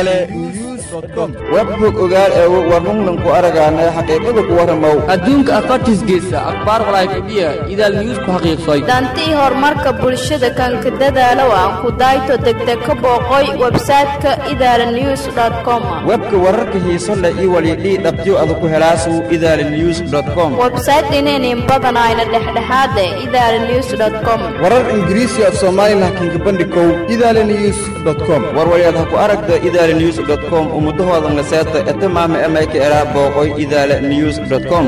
idaale news com webbog ogaal eego warnunglanku aragaana xaqiiqada ku warramow adduunka afartiisgeesa akhbaar walaayfadhiya idaal news ku xaqiiqsay dantii horumarka bulshada kanka dadaalow aan ku dayto degdeg ka booqoy websayte-ka idaala news com webka wararka xiiso leh iyo walidhii dhabtyo ada ku helaasu idaala news com websayte inaynin badanayna dhexdhexaade idaala news com warar ingiriisi af soomaali lahkinka bandhikow idaale news com warwalyaad ha ku aragta idaala news com ummudahoodan la seeta eta maama emayka eraa booqoy idaala news com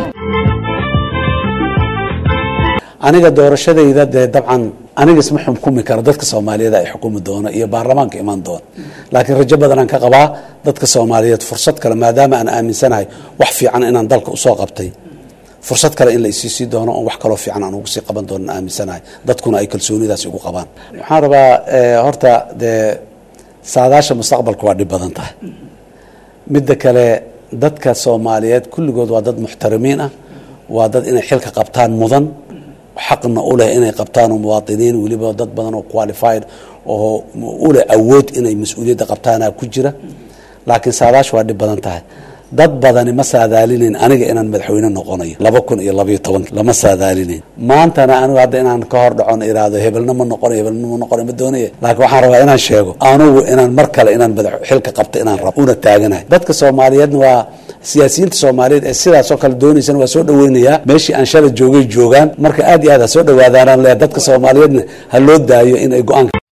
aniga doorashadayda dee dabcan aniga isma xukumi karo dadka soomaaliyeed ay xukumi doono iyo baarlamaanka imaan doona laakiin rajo badanaan ka qabaa dadka soomaaliyeed fursad kale maadaama aan aaminsanahay wax fiican inaan dalka usoo qabtay fursad kale in la isiisii doono oon wax kaloo fiican aan ugu sii qaban doono aaminsanahay dadkuna ay kalsoonidaas igu qabaan waxaan rabaa horta dee saadaasha mustaqbalka waa dhib badan tahay midda kale dadka soomaaliyeed kulligood waa dad muxtarimiin ah waa dad inay xilka qabtaan mudan xaqna u leh inay qabtaan oo muwaadiniin weliba dad badan oo qualified oo u leh awood inay mas-uuliyadda qabtaana ku jira laakiin saadaasha waa dhib badan tahay dad badani ma saadaalinayn aniga inaan madaxweyne noqonayo laba kun iyo labayo toban lama saadaalinayn maantana anigu hadda inaan ka hor dhacon iraado hebelna ma noqonayo hebelna ma noqonayo ma doonaya laakiin waxaan rabaa inaan sheego anugu inaan mar kale inaan madax xilka qabto inaan rabo una taaganahay dadka soomaaliyeedna waa siyaasiyiinta soomaaliyeed ee sidaasoo kale doonaysana waa soo dhaweynayaa meeshii aan shala joogay joogaan marka aad iyo aad ha soo dhawaadaanaan leeyahay dadka soomaaliyeedna ha loo daayo in ay go-aan